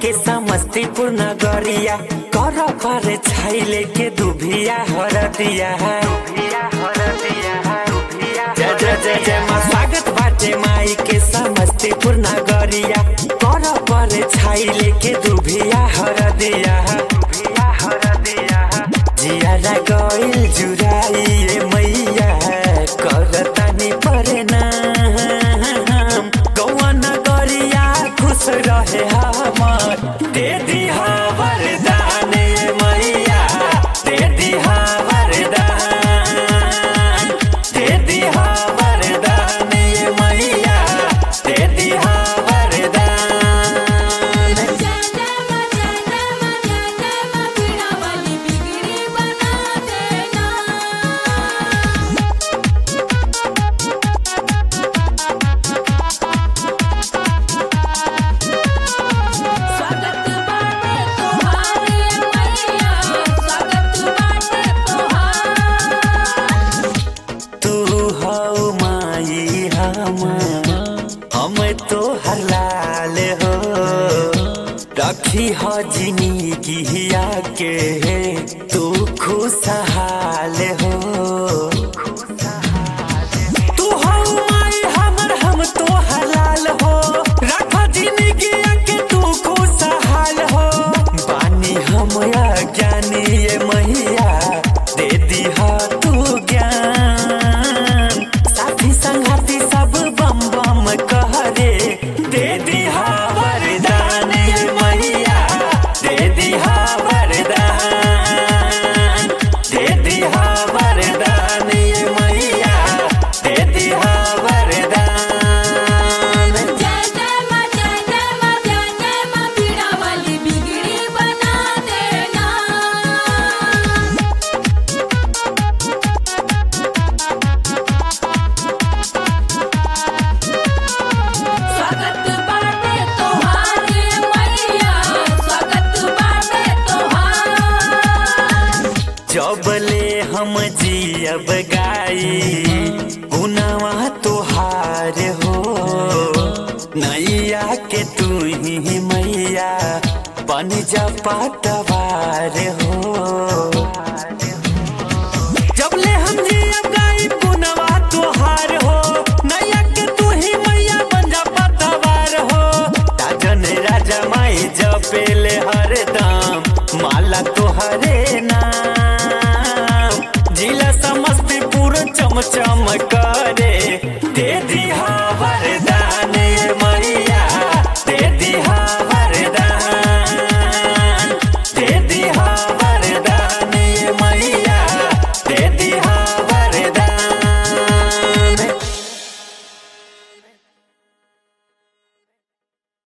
के समस्तीपुर नगरिया कर कर छैले के दुभिया हरदिया जय जय जय जय माँ स्वागत बाटे माई के समस्तीपुर नगरिया कर कर छैले के दुभिया हरदिया जियारा गइल जुराइए मैया करतानी परे नाम गौआ नगरिया खुश रहे हमर दे दिहा वरदान ये मैया दे दिहा वरदान दे दिहा वरदान ये मैया दे दिहा वरदान जनम जनम जनम बिना वाली बिगड़ी बना देना स्वागत बाटे तोहारे मैया स्वागत बाटे तोहार तू हौ माई हम हम तो हलाल हो रखी हो जिंदगिया के तू खुशहाल हो तू हौ माई हमर हम तो हलाल हो रख जिंदगिया के तू खुशहाल हो बानी हम ज्ञानी ये मैया दे दिहा तू ज्ञान साथी संगाती सब बम बम कहरे दे दिहा वरदान ये मैया दे दिहा वरदान दे दिहा वरदान ये मैया दे दिहा वरदान जनम जनम जनम बिना वाली बिगड़ी बना देना स्वागत बाटे तोहारे मैया स्वागत बाटे तोहार जबले हम जियब गाई गुनावा तोहार हो नैया के तू ही मैया बन जा पटवार हो जबले हम जियब गाई गुनावा तोहार हो नैया के तू ही मैया बन जा पटवार हो राजन राजा माई जपेले हरदम माला तोहरे नाम जिला समस्तीपुर चमचम करे